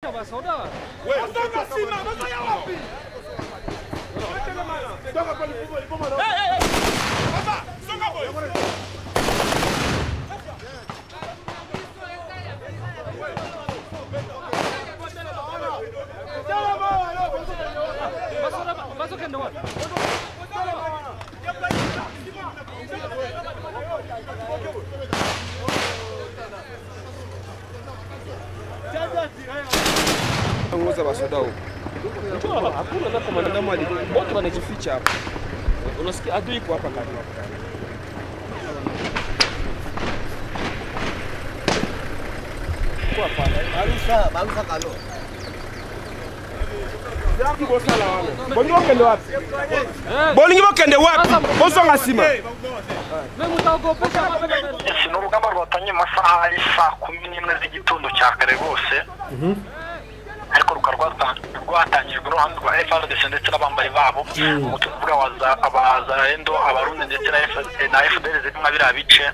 was, oder? Was, oder? Was, okay, no. Uza basoda huko. Hakuna hata komanda mali. Wote wanajificha hapa. Unasikia adui iko hapa kati. Kwa hapa. Bolingi bokende wapi? Bolingi bokende wapi? Bozonga sima. Wewe mtaogopesha hapa kati. ni urugamba rwatangiye mu masaha ari saa kumi n'imwe z'igitondo cya kare rwose ariko rukaba rwata- rwatangijwe n'uruhande rwa FRDC ndetse n'abambari babo ubwo tuvuga abazarendo abarundi ndetse na F- na FDL ziri nka biriya bice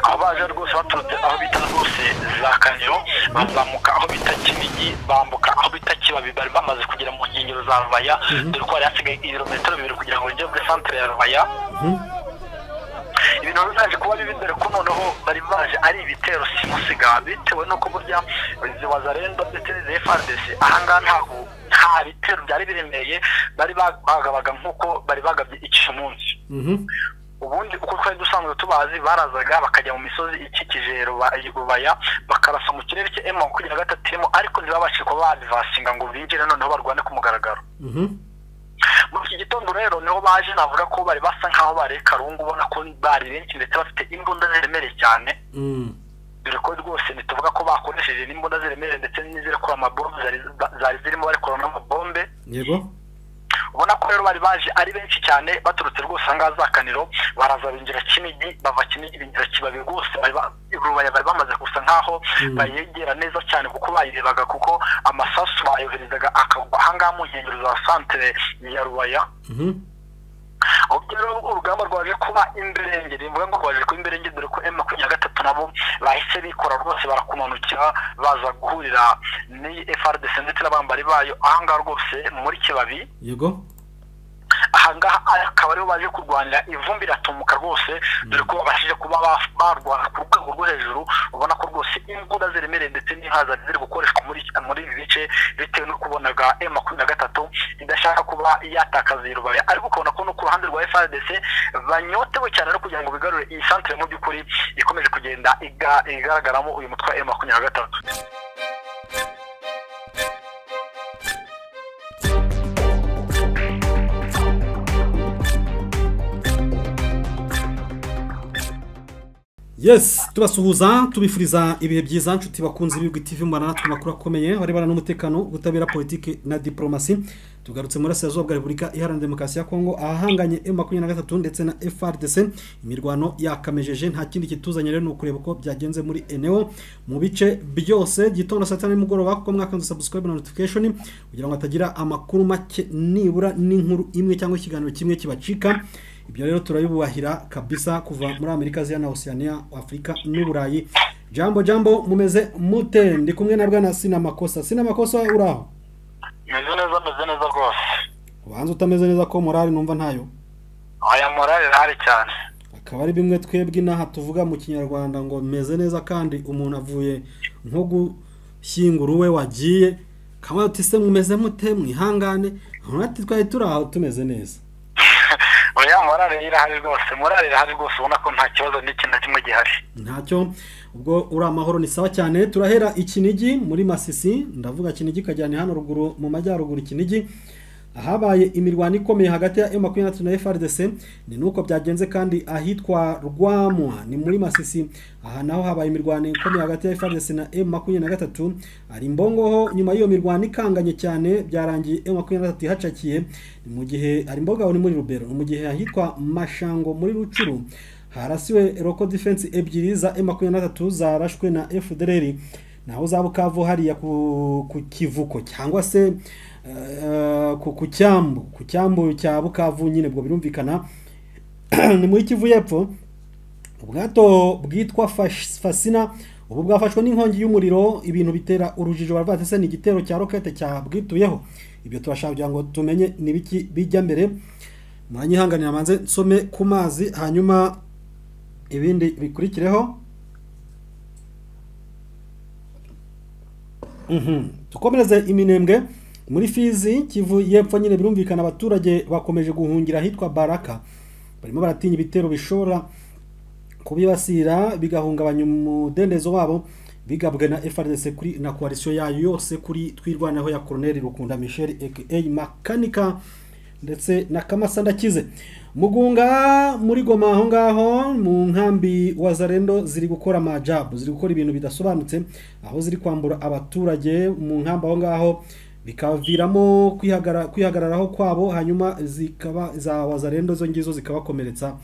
aho baje rwose baturutse aho bita rwose za kaniro bazamuka aho bita kinigi bambuka aho bita kibabi bari bamaze kugera mu nkengero za rubaya dore ko hari hasigaye ibirometero bibiri kugira ngo binjire muri santere ya rubaya ibintu bizaje kuba bibi dore ko noneho bari baje ari ibitero simusiga bitewe n'uko burya izi wazarendo ndetse n'izi FRDC ahangaha ntaho nta bitero byari biremeye bari ba- bagabaga nk'uko bari bagabye iki munsi ubundi uko twari dusanzwe tubazi barazaga bakajya mu misozi ikikije Ruba- rubaya bakarasa mu kirere cye emu makumyabiri na gatatu irimo ariko ntibabashije kuba badivasinga ngo binjire noneho barwane ku mugaragaro muri iki gitondo rero niho baje navuga ko bari basa nkaho bareye karungu ubona ko bari benshi ndetse bafite imbunda ziremereye cyane dore ko rwose ntituvuga ko bakoresheje n'imbunda ziremereye ndetse n'izirekura amabombe zari zari zirimo barekura n'amabombe yego ubona ko rero bari baje ari benshi cyane baturutse rwose ahangaha za kaniro baraza binjira kinigi bava kinigi binjira kibabi rwose bari ba- rubaya bari bamaze gusa nkaho bayegera neza cyane kuko bayirebaga kuko amasasu bayoherezaga akagwa ahangaha mu nkengero za santere ya rubaya ubwo rero urugamba rwaje kuba imberenge ni ngombwa ngo rwaje kuba imberenge dore ko emu makumyabiri na gatatu nabo bahise bikora rwose barakumanukira baza guhurira n'iyi FRDC ndetse n'abambari bayo ahangaha rwose muri kibabi yego ahangaha akaba ariho baje kurwanira ivumbi riratumuka rwose dore ko babashije kuba ba- barwana ku rwego rwo hejuru ubona ko rwose imbunda ziremereye ndetse n'ihaza ziri gukoreshwa muri muri ibi bice bitewe no kubonaga m makumyabiri na gatatu idashaka kuba yatakaza iyi rubaya ariko ukabona ko no ku ruhande rwa frdc banyotewe cyane no kugira ngo bigarure iyi santere mu by'ukuri ikomeje kugenda iga- igaragaramo uyu mutwe m makumyabiri na gatatu yes tubasuhuza tubifuriza ibihe byiza nshuti bakunze ibirwa TV mbana natwe amakuru akomeye arebana n'umutekano ubutabera politiki na diporomasi tugarutse muri Serazuba bwa Repubulika Iharanira Demokarasi ya Kongo ahahanganye M23 ndetse na FRDC imirwano yakamejeje nta kindi kituzanye rero ni ukureba uko byagenze muri eneo mu bice byose gitondo saa tanu nimugoroba kuko mwakanze subscribe na notification kugira ngo hatagira amakuru make nibura n'inkuru imwe cyangwa ikiganiro kimwe kibacika ibyo rero turabibubahira kabisa kuva muri amerika aziya na oceania afurika n'uburayi jambo jambo mumeze mute ndi kumwe na bwana sina makosa sina makosa uraho meze neza meze neza rwose ubanza utameze neza ko morali numva ntayo aya morale irahari cyane akaba ari bimwe twebwe inaha tuvuga mu kinyarwanda ngo meze neza kandi umuntu avuye nko gushyingura uwe wagiye kaba ati se mumeze mute mwihangane ati twari turi aho tumeze neza oya morale irahari rwose morale irahari rwose ubona ko nta kibazo n'iki na kimwe gihari ntacyo ubwo uri amahoro ni sawa cyane turahera ikinigi muri masisi ndavuga kinigi kajyana hano ruguru mu majyaruguru ikinigi ahabaye imirwano ikomeye hagati ya M23 na FRDC ni nuko byagenze kandi ahitwa Rwamwa ni muri Masisi aha naho habaye imirwano ikomeye hagati ya FRDC na M23 ari Mbongoho nyuma y'iyo mirwano ikanganye cyane byarangiye M23 ihacakiye ni mu gihe ari Mbongoho ni muri Rubero ni mu gihe ahitwa Mashango muri Rucuru harasiwe Roko Defense ebyiri za M23 zarashwe na FDLR naho za Bukavu hariya ku, ku Kivuko cyangwa se eh, ku, ku Cyambu ku Cyambu cya Bukavu nyine bwo birumvikana ni muri Kivu y'epfo ubwato bwitwa Fash- Fasina ubu bwafashwe n'inkongi y'umuriro ibintu bitera urujijo baravuga bati se ni igitero cya rokete cyabwituyeho ibyo turashaka kugira ngo tumenye ni ibiki bijya mbere muranyihanganira manze nsome ku mazi hanyuma ibindi bikurikireho Mhm. dukomereze iminembwe muri fizi kivu y'epfo nyine birumvikana abaturage bakomeje guhungira ahitwa baraka barimo baratinya ibitero bishobora kubibasira bigahungabanya umudendezo wabo bigabwe na FRDC kuri na coalition yayo yose kuri twirwanaho ya Colonel Rukunda Michel aka Makanika ndetse na Kamasa ndakize mugunga muri goma aho ngaho mu nkambi wa Zarendo ziri gukora majabu ziri gukora ibintu bidasobanutse aho ziri kwambura abaturage mu nkambi aho ngaho bikaviramo kwihagara kwihagararaho kwabo hanyuma zikaba za wazarendo zo ngizo zikabakomeretsa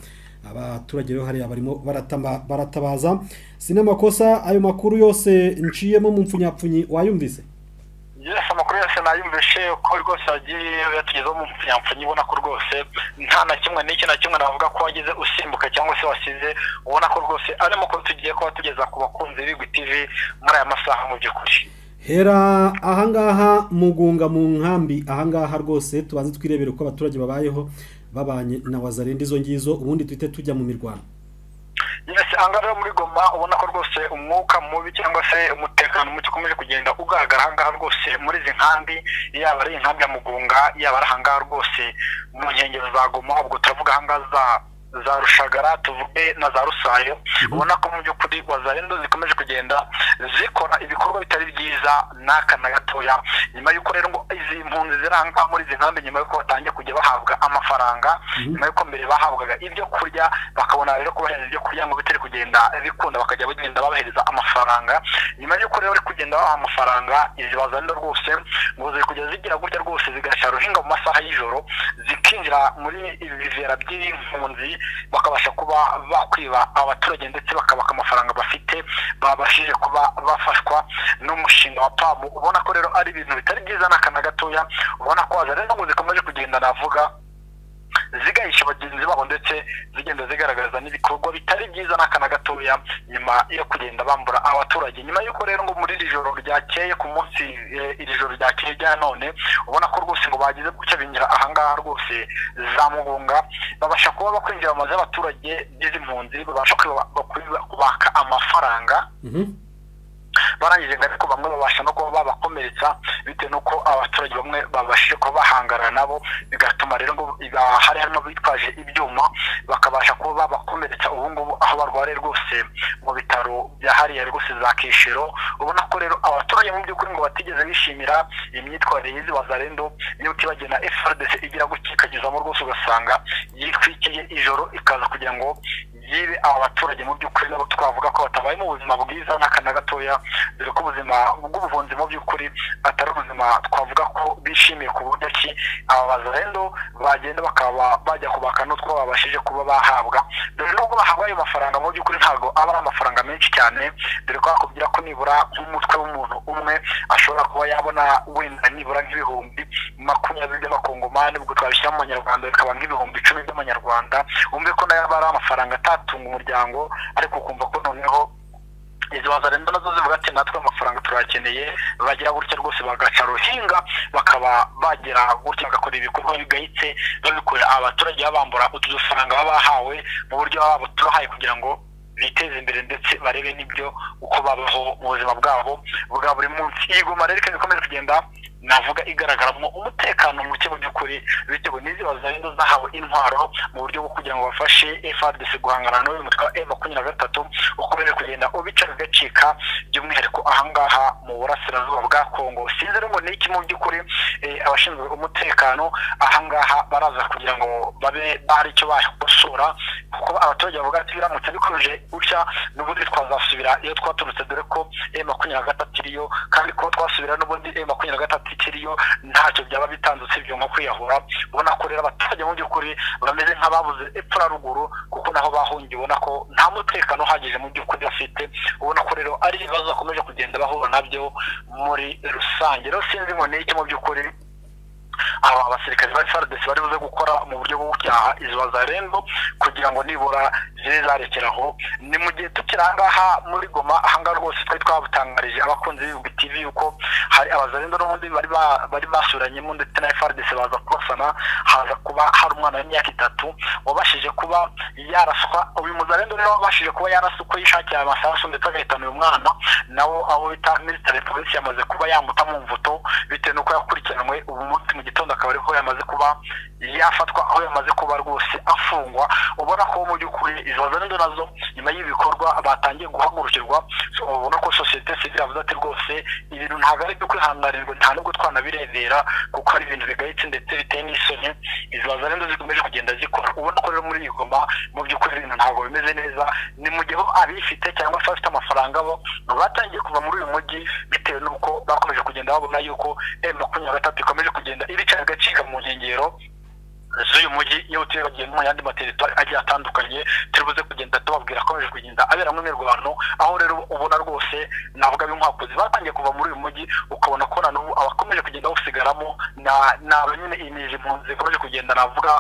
abaturage rero hariya barimo baratama- baratabaza si n'amakosa ayo makuru yose nciyemo mu mpfunyapfunyi wayumvise yesi amakuru yose nayumvishe ko rwose yagiye yatugezeho mu mpfunyapfunya ubona ko rwose nta na kimwe n'iki na kimwe navuga ko wagize usimbuka cyangwa se wasize ubona ko rwose ari amakuru tugiye kuba tugeza ku bakunzi b'igwi tv muri aya masaha mu by'ukuri hera ahangaha mugunga mu nkambi ahangaha rwose tubanze twirebere uko abaturage babayeho babanye na wazarenda izo ngizo ubundi duhite tujya mu mirwano yesi ahangaha rero muri goma ubona ko rwose umwuka mubi cyangwa se umutekano muke ukomeje kugenda ugaragara ahangaha rwose muri izi nkambi yaba ari inkambi ya mugunga yaba ari ahangaha rwose mu nkengero za goma ubwo turavuga ahangaha za za rushagara tuvuge na za rusayo ubona ko mu by'ukuri wazarendo zikomeje kugenda zikora ibikorwa bitari byiza n'aka na gatoya nyuma y'uko rero ngo izi mpunzi ziranga muri izi nkambi nyuma y'uko batangiye kujya bahabwa amafaranga nyuma y'uko mbere bahabwaga ibyo kurya bakabona rero kubahereza ibyo kurya ngo bitari kugenda bikunda bakajya bagenda babahereza amafaranga nyuma y'uko rero bari kugenda babaha amafaranga izi wazarendo rwose ngo ziri kujya zigira gutya rwose zigashya ruhinga mu masaha y'ijoro zikinjira muri ibi bivera by'impunzi bakabasha kuba bakwiba abaturage ndetse bakabaka amafaranga bafite babashije kuba bafashwa n'umushinga wa pamu ubona ko rero ari ibintu bitari byiza n'aka na gatoya ubona ko waza rero ngo zikomeje kugenda navuga zigahisha bagenzi babo ndetse zigenda zigaragaza n'ibikorwa bitari byiza n'aka na gatoya nyuma yo kugenda bambura abaturage nyuma y'uko rero ngo muri iri joro ryakeye ku munsi eh, iri joro ryakeye rya none ubona ko rwose ngo bagize gutya binjira ahangaha rwose za mugunga babasha kuba bakwinjira mu mazu y'abaturage n'izi mpunzi babasha kwiba- bakwiba- kubaka amafaranga Mhm. barangije ngo ariko bamwe babasha no kuba babakomeretsa bitewe n'uko abaturage bamwe babashije kuba bahangana nabo bigatuma rero ngo iba- hari hano bitwaje ibyuma bakabasha kuba babakomeretsa ubu ngubu aho barwariye rwose mu bitaro bya hariya rwose za kishero ubona ko rero abaturage mu by'ukuri ngo batigeze bishimira imyitwarire y'izi wazarendo niba utibagiye na FRDC igira gutya ikagezamo rwose ugasanga yitwikiye ijoro ikaza kugira ngo yibe aba baturage mu by'ukuri nabo twavuga ko batabaye mu buzima bwiza n'aka na gatoya dore ko ubuzima bw'ubuvuzi mu by'ukuri atari ubuzima twavuga ko bishimiye ku buryo ki aba bazarendo bagenda bakaba bajya kubaka n'utwo babashije kuba bahabwa dore nubwo bahabwa ayo mafaranga mu by'ukuri ntabwo aba ari amafaranga menshi cyane dore ko bakubwira ko nibura nk'umutwe w'umuntu umwe ashobora kuba yabona wenda nibura nk'ibihumbi makumyabiri by'amakongomani ubwo twabishyira mu manyarwanda bikaba nk'ibihumbi icumi by'amanyarwanda wumve ko nayo aba ari amafaranga atatunga umuryango ariko ukumva ko noneho izi wazarenda nazo zivuga ati natwe amafaranga turayakeneye bagira gutya rwose bagaca ruhinga bakaba bagira gutya bagakora ibikorwa bigayitse babikorera abaturage babambura utu dufaranga baba bahawe mu buryo baba babutubahaye kugira ngo biteze imbere ndetse barebe n'ibyo uko babaho mu buzima bwabo bwa buri munsi iyi goma rero ikaba ikomeje kugenda navuga igaragaramo umutekano muke mu by'ukuri bitewe n'izi wazarendo zahawe intwaro mu buryo bwo kugira ngo bafashe FRDC guhangana n'uyu mutwe wa M makumyabiri na gatatu ukomeje kugenda ubica bigacika by'umwihariko ahangaha mu burasirazuba bwa Kongo sinzi rero ngo ni iki mu by'ukuri eh, abashinzwe umutekano ahangaha baraza kugira ngo babe bari icyo bakosora kuko abaturage bavuga ati biramutse bikomeje gutya n'ubundi twazasubira iyo twaturutse dore ko M makumyabiri na gatatu iriyo kandi ko twasubira n'ubundi M makumyabiri na gatatu ikiriyo ntacyo byaba bitanze usibye nko kwiyahura ubona ko rero abaturage mu by'ukuri bameze nk'ababuze epfo na ruguru kuko naho bahungiye ubona ko nta mutekano uhagije mu by'ukuri bafite ubona ko rero ari ibibazo bakomeje kugenda bahura nabyo muri rusange rero sinzi ngo ni iki mu by'ukuri aba basirikare ba FARDC bari buze gukora mu buryo bwo gucyaha izo bazarendo kugira ngo nibura zibe zarekeraho ni mu gihe tukiri ahangaha muri goma ahangaha rwose twari twabutangarije abakunzi b'ibihugu tv yuko hari abazarendo n'ubundi bari ba- bari basuranyemo ndetse na FARDC baza kubasana haza kuba hari umwana w'imyaka itatu wabashije kuba yaraswa uyu muzarendo rero wabashije kuba yaraswa uko yishakiye amasasu ndetse agahitana uyu mwana nawo abo bita military police yamaze kuba yamuta mu mvuto bitewe n'uko yakurikiranwe ubu munsi mu gitondo akaba ariho yamaze kuba yafatwa aho yamaze kuba rwose afungwa ubona ko mu by'ukuri izo zendo nazo nyuma y'ibikorwa batangiye guhagurukirwa so, ubona ko sosiyete sivile yavuze ati rwose ibintu ntabwo ari ibyo kwihanganirwa nta nubwo twanabirebera kuko ari ibintu bigayitse ndetse biteye n'isoni izo zendo zikomeje kugenda zikora ubona ko rero muri iyi goma mu by'ukuri ibintu ntabwo bimeze neza ni mu gihe bo abifite cyangwa se abafite amafaranga bo batangiye kuva muri uyu mujyi bitewe n'uko bakomeje kugenda babona yuko m makumyabiri na gatatu ikomeje kugenda ibica bigacika mu nkengero z'uyu mujyi iyo turibagiye no mu yandi materitwari agiye atandukanye turibuze kugenda tubabwira akomeje kugenda aberamo imirwano aho rero ubona rwose navuga b'inkwakuzi batangiye kuva muri uyu mujyi ukabona ko na n'ubu abakomeje kugenda bawusigaramo na- ni aba nyine imizi impunzi zikomeje kugenda navuga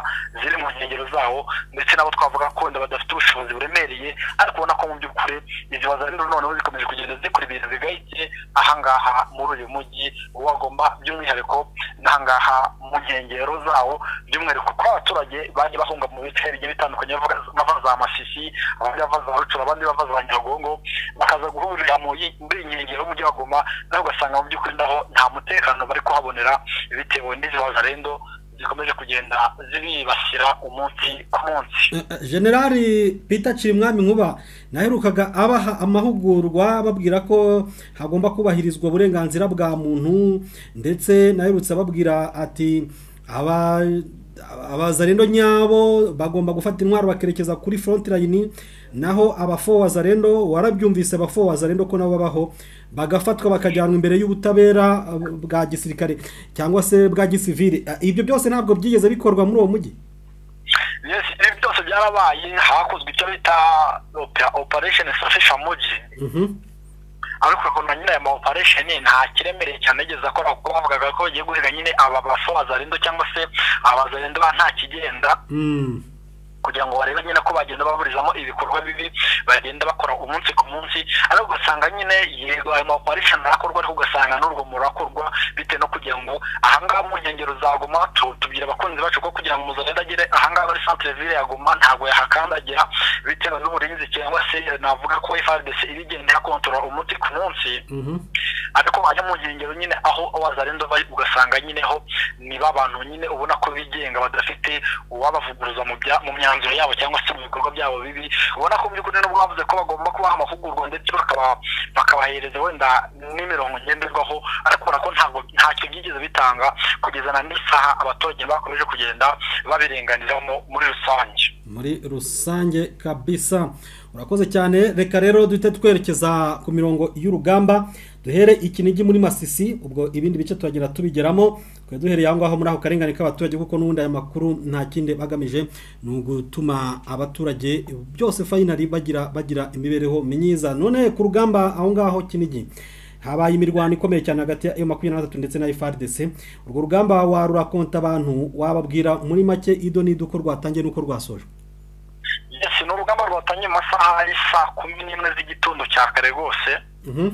ziri mu nkengero zawo ndetse nabo twavuga ko wenda badafite ubushobozi buremereye ariko ubona ko mu by'ukuri izi bazariro noneho zikomeje kugenda zikora ibintu bigayitse ahangaha muri uyu mujyi wagomba by'umwihariko n'ahangaha mu nkengero zawo by'umwihariko kuko abaturage bagiye bahunga mu bice bigiye bitandukanye bavuga- bava za masisi abandi bava za rucura abandi bava za nyagongo bakaza guhurira mu yi- muri iyi nkengero y'umujyi wa goma naho ugasanga mu by'ukuri naho nta mutekano bari kuhabonera bitewe n'izi bazarendo zikomeje kugenda zibibasira umunsi ku munsi Eh, eh, generali peter nshimwami nkuba naherukaga abaha amahugurwa babwira ko hagomba kubahirizwa uburenganzira bwa muntu ndetse naherutse ababwira ati aba abazarendo nyabo bagomba gufata intwaro bakerekeza kuri front line naho abafo wazarendo warabyumvise abafo wazarendo ko nabo babaho bagafatwa bakajyanwa imbere y'ubutabera eh, bwa gisirikare cyangwa se bwa gisivile Eh, ibyo byose ntabwo byigeze bikorwa muri uwo mujyi yes ibi byose byarabaye hakozwe icyo bita opera- operation safisha muji Mhm. ariko ngo na nyine aya ma operation nta kiremereye cyane yigeze akora kuko bavugaga ko bagiye guhiga nyine aba bafabazarendo cyangwa se abazarendo ba nta kigenda Mm. kugira ngo barebe nyine ko bagenda baburizamo ibikorwa bibi bagenda bakora umunsi ku munsi ariko ugasanga nyine yego ayo ma operation arakorwa ariko ugasanga n'urwo murakorwa bitewe no kugira ngo ahangaha mu nkengero za goma tu- tubwira abakunzi bacu ko kugira ngo muzagenda agere ahangaha muri centre ville ya goma ntabwo yahakandagira bitewe n'uburinzi cyangwa se navuga ko FRDC iba igenda ihakontorora umunsi ku munsi Mhm. ariko wajya mu nkengero nyine aho abazarendo bari ugasanga nyine ho ni babantu nyine ubona ko bigenga badafite uwabavuguruza mu bya mu myanzuro yabo cyangwa se mu bikorwa byabo bibi ubona ko mu by'ukuri nubwo bavuze ko bagomba kubaha amahugurwa ndetse bakaba bakabahereza wenda n'imirongo ngenderwaho ariko ubona ko ntabwo ntacyo byigeze bitanga kugeza na n'isaha abaturage bakomeje kugenda babirenganiramo muri rusange muri rusange kabisa urakoze cyane reka rero duhite twerekeza ku mirongo y'urugamba duhere ikinigi muri masisi ubwo ibindi bice turagenda tubigeramo twari duhereye aho ngaho muri ako karengane k'abaturage kuko n'ubundi aya makuru nta kindi bagamije ni ugutuma abaturage byose fayinari bagira bagira imibereho myiza none ku rugamba aho ngaho kinigi habaye imirwano ikomeye cyane hagati ya makumyabiri na gatatu ndetse na FARDC urwo rugamba warura konta abantu wababwira muri make ido n'ido uko rwatangiye n'uko rwasojwe yes ni urugamba rwatangiye mu masaha ya saa kumi n'imwe z'igitondo cya kare rwose Mhm.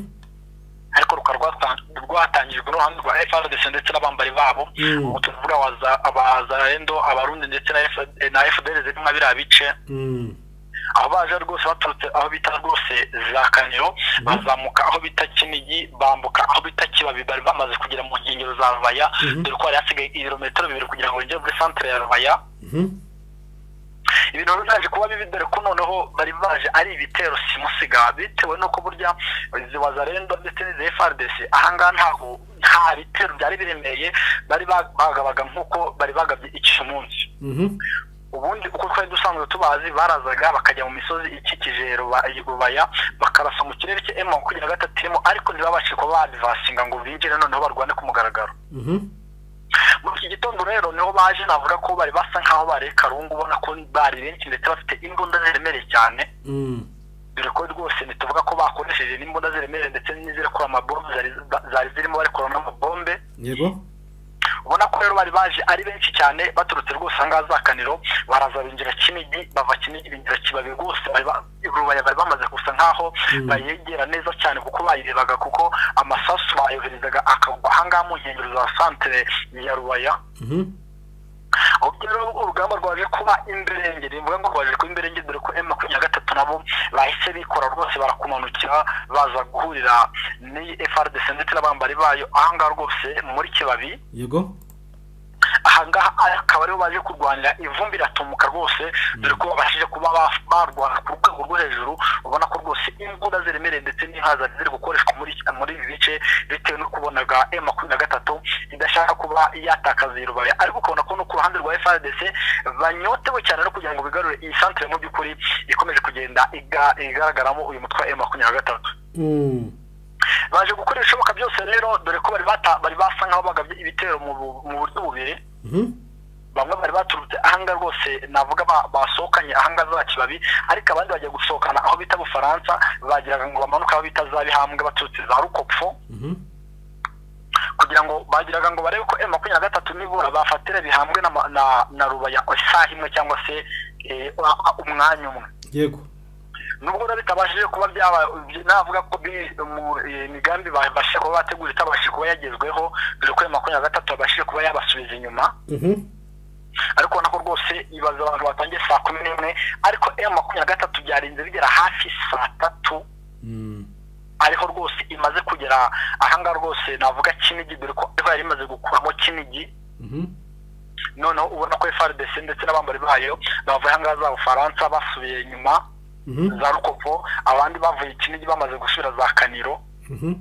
ariko rukaba rwata- rwatangijwe n'uruhande rwa FRDC ndetse n'abambari babo Mm. ubu tuvuga abaza- abazarendo abarundi ndetse na F- na FDL ziri nka biriya bice Mm. aho baje rwose baturutse aho bita rwose za kaniro bazamuka aho bita kinigi bambuka aho bita kibabi bari bamaze kugera mu nkengero za rubaya Mhm. dore ko hari hasigaye ibirometero bibiri kugira ngo binjire muri santere ya rubaya Mhm. ibintu byaje kuba bibi dore ko noneho bari baje ari ibitero simusiga bitewe n'uko burya izi wazarendo ndetse n'izi FRDC ahangaha ntaho nta bitero byari biremeye bari ba- bagabaga nk'uko bari bagabye iki munsi Mhm. ubundi uko twari dusanzwe tubazi barazaga bakajya mu misozi ikikije Ruba- rubaya bakarasa mu kirere cye emu makumyabiri na gatatu irimo ariko ntibabashe kuba badivasinga ngo binjire noneho barwane ku mugaragaro Mhm. muri iki gitondo rero niho baje navuga ko bari basa nkaho bareye karungu ubona ko bari benshi ndetse bafite imbunda ziremereye cyane Mm. dore ko rwose ntituvuga ko bakoresheje n'imbunda ziremereye ndetse n'izirekura amabombe zari zari zirimo barekura n'amabombe yego ubona ko rero bari baje ari benshi cyane baturutse rwose ahangaha za kaniro baraza binjira kinigi bava kinigi binjira kibabi rwose bari ba- rubaya bari bamaze gusa nkaho bayegera neza cyane kuko bayirebaga kuko amasasu bayoherezaga akagwa ahangaha mu nkengero za santere ya rubaya Mhm. ubwo rero urugamba rwaje kuba imberenge ni ngombwa ngo rwaje kuba imberenge dore ko emu makumyabiri na gatatu nabo bahise bikora rwose barakumanukira baza guhurira n'iyi frdc ndetse n'abambari bayo ahangaha rwose muri kibabi yego ahangaha akaba ariho baje kurwanira ivumbi riratumuka rwose dore ko babashije kuba ba- barwana ku rwego rwo hejuru ubona ko rwose imbunda ziremereye ndetse n'ihaza ziri gukoreshwa muri muri ibi bice bitewe no kubonaga m makumyabiri na gatatu idashaka kuba yatakaza iyi rubaya ariko ukabona ko no ku ruhande rwa frdc banyotewe cyane no kugira ngo bigarure iyi santere mu by'ukuri ikomeje kugenda iga- igaragaramo uyu mutwe wa m makumyabiri na gatatu Mm. baje gukora ibishoboka byose rero dore ko bari bata bari basa nk'aho bagabye ibitero mu bu- mu buryo bubiri Mhm. bamwe bari baturutse ahanga rwose navuga ba- basohokanye ahanga za kibabi ariko abandi bagiye gusohokana aho bita bufaransa bagiraga ngo bamanuke aho bita za bihambwe baturutse za rukopfo Mhm. kugira ngo bagiraga ngo barebe ko emu makumyabiri na gatatu nibura bafatira bihambwe na, ma- na, na rubaya isaha imwe cyangwa se eh, umwanya umwe yego nubwo rero bitabashije kuba byaba navuga ko bi- mu eh, migambi babashije kuba bategura itabashije kuba yagezweho dore ko emu makumyabiri na gatatu babashije kuba yabasubiza inyuma Mhm. ariko ubona ko rwose ibaza abantu batangiye saa kumi n'imwe ariko emu makumyabiri na gatatu byarinze bigera hafi saa tatu Mm. ariho rwose imaze kugera ahangaha rwose navuga kinigi dore ko ariho yari imaze gukuramo kinigi Mhm. noneho ubona ko frdc ndetse n'abambari bayo bavuye ahangaha za bufaransa basubiye inyuma Mhm. za rukopo abandi bavuye kinigi bamaze gusubira za kaniro Mhm.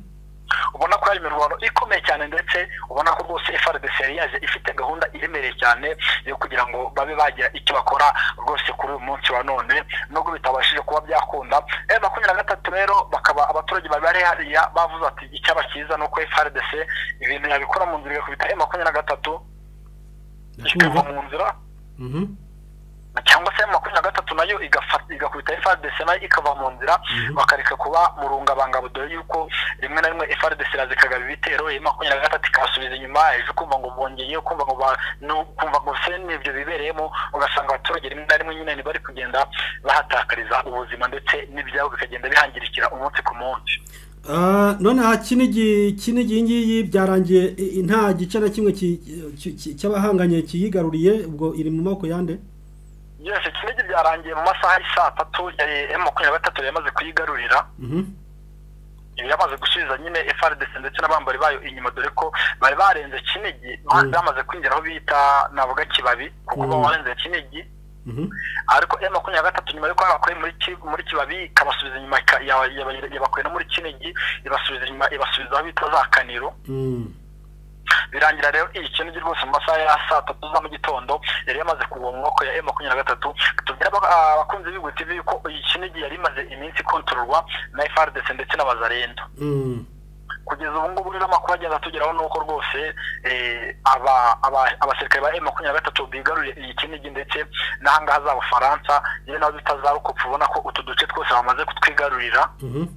ubona ko hari imirwano ikomeye cyane ndetse ubona ko rwose frdc yari yaje ifite gahunda iremereye cyane yo kugira ngo babe bagira icyo bakora rwose kuri uyu munsi wa none nubwo bitabashije kuba byakunda e makumyabiri na gatatu rero bakaba abaturage bari bari hariya bavuze ati icyaba cyiza ni uko frdc ibintu yabikora mu nzira igakubita e makumyabiri na gatatu ikava Ndakumva. mu nzira Mhm. cyangwa se makumyabiri na gatatu nayo igafata- igakubita frdc nayo ikava mu nzira Mhm. bakareka kuba mu rungabangabo dore yuko rimwe na rimwe frdc iraza ikagaba ibitero iyi makumyabiri na gatatu ikasubiza inyuma ejo ukumva ngo bongeye ukumva ngo ba- nu- ukumva ngo se n'ibyo bibereyemo ugasanga abaturage rimwe na rimwe nyine ntibari kugenda bahatakariza ubuzima ndetse n'ibyabo bikagenda bihangirikira umunsi ku munsi Ah, none aha kinigi kinigi iyi ngiyi byarangiye i- i- nta gice na kimwe ki- ki- ki- cy'abahanganye kiyigaruriye ubwo iri mu maboko yande byose kinigi byarangiye mu masaha y'i saa tatu yari emu makumyabiri na gatatu yamaze kuyigarurira Mhm. ibi yamaze gusubiza nyine FRDC ndetse n'abambari bayo inyuma dore ko bari barenze Kinigi bari bamaze kwinjira aho bita navuga Kibabi kuko Mm. bo barenze Kinigi Mhm. ariko M makumyabiri na gatatu nyuma yuko babakuye muri Ki- muri Kibabi ikabasubiza inyuma ika- yaba- yaba- yabakuye no muri Kinigi ibasubiza inyuma ibasubiza aho bita za Kaniro Mm. birangira rero iyi Kinigi rwose mu masaha ya saa tatu za mu gitondo yari yamaze kugwa mu maboko ya M makumyabiri na gatatu tubwira aba- abakunzi b'Igihugu TV yuko iyi Kinigi yari imaze iminsi ikontororwa na FRDC ndetse n'abazarendo Mm. kugeza ubu ngubu rero amakuru agenda tugeraho ni uko rwose eh, aba- aba- abasirikare ba makumyabiri na gatatu bigaruriye iyi kinigi ndetse n'ahangaha za bufaransa nyine naho bita rukopfu ubona ko utu duce twose bamaze kutwigarurira Mhm.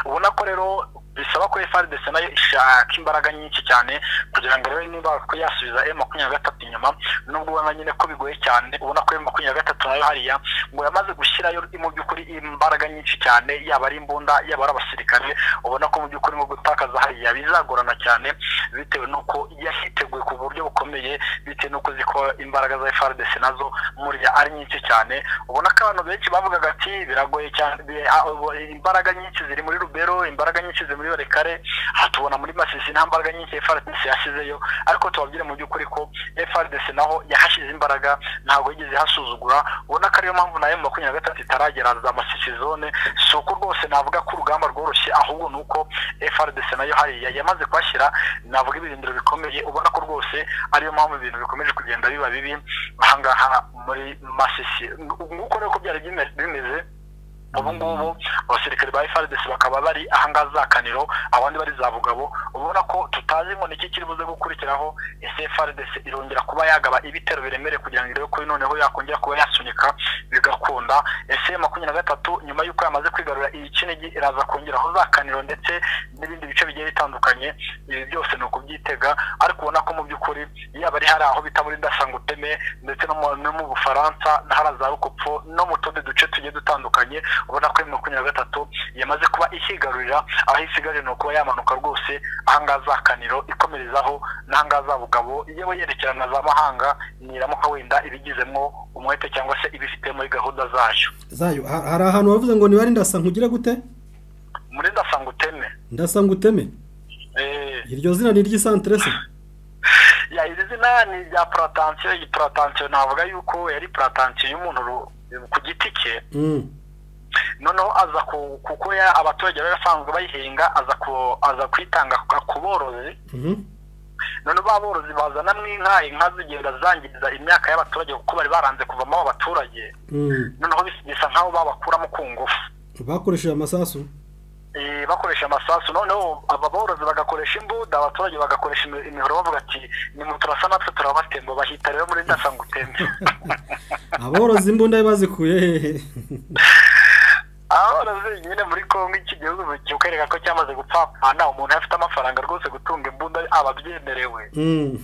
ubona ko rero bisaba ko frdc nayo ishaka imbaraga nyinshi cyane kugira ngo rero niba ko yasubiza m makumyabiri na gatatu inyuma nubwo ubona nyine ko bigoye cyane ubona ko m makumyabiri na gatatu nayo hariya ngo yamaze gushyirayo mu by'ukuri imbaraga nyinshi cyane yaba ari imbunda yaba ari abasirikare ubona ko mu by'ukuri mu gutakaza hariya bizagorana cyane bitewe n'uko yahiteguye ku buryo bukomeye bitewe n'uko uzi ko imbaraga za frdc nazo muriya ari nyinshi cyane ubona ko abantu benshi bavugaga ati biragoye cyane bi- a- ubu- imbaraga nyinshi ziri muri rubero imbaraga nyinshi ziri muri barekare aha tubona muri masisi nta mbaraga nyinshi frdc yashyizeyo ariko tubabwire mu by'ukuri ko frdc naho yahashyize imbaraga ntabwo yigeze ihasuzugura ubona ko ariyo mpamvu nayo makumyabiri na gatatu itaragera za masisi zone si uko rwose navuga ko urugamba rworoshye ahubwo ni uko frdc nayo hariya yamaze kuhashyira navuga ibirindiro bikomeye ubona ko rwose ariyo mpamvu ibintu bikomeje kugenda biba bibi ahangaha muri masisi nk'uko rero ko byari bime- bimeze ubu ngubu abasirikare ba frdc bakaba bari ahangaha za kaniro abandi bari za bugabo ubona ko tutazi ngo niki kiri buze gukurikiraho ese frdc irongera kuba yagaba ibitero biremereye kugira ngo irebe ko noneho yakongera kuba yasunika bigakunda ese makumyabiri na gatatu nyuma y'uko yamaze kwi- kwigarura iyi kinigi iraza kongeraho za kaniro ndetse n'ibindi bice bigiye bitandukanye ibi byose ni ukubyitega ariko ubona ko mu by'ukuri yaba ari hari aho bita muri dasanguteme ndetse no mu- no mu bufaransa n'ahari za rukopfo no mu tundi duce tugiye dutandukanye ubona ko emu makumyabiri na gatatu yamaze kuba ihigarurira aho isigaje ni ukuba yamanuka rwose ahangaha za kaniro ikomerezaho n'ahangaha za bugabo yewe yerekera na za mahanga niramuka wenda ibigizemo umwete cyangwa se ibifite muri gahunda zayo zayo ha- hari ahantu wavuze ngo nibare ndasa nkugire gute muri ndasanga uteme ndasa nguteme Eh, iryo zina ni iry'isantere se ya iri zina ni rya puratansiyo iyi puratansiyo navuga yuko yari puratansiyo y'umuntu ru- ku giti cye Mm. noneho aza ku- kuko ya- abaturage bari basanzwe bayihinga aza ku- aza kwitanga ku- ku borozi Mhm. noneho ba borozi bazanamo inka inka zigenda zangiza imyaka y'abaturage kuko bari baranze kuvamo abo baturage Mm. noneho bis- bisa nk'aho babakuramo ku ngufu bakoresheje amasasu Eh, bakoresha amasasu noneho aba borozi bagakoresha imbuda abaturage bagakoresha imi- imihoro bavuga ati nimwe turasa natwe turabatemba bahita rero muri ndasangutembe aborozi imbunda bazikuye hehe aborozi nyine muri kongo iki gihugu kikwereka ko cyamaze gupfapfana umuntu afite amafaranga rwose gutunga imbunda aba abyemerewe Mm.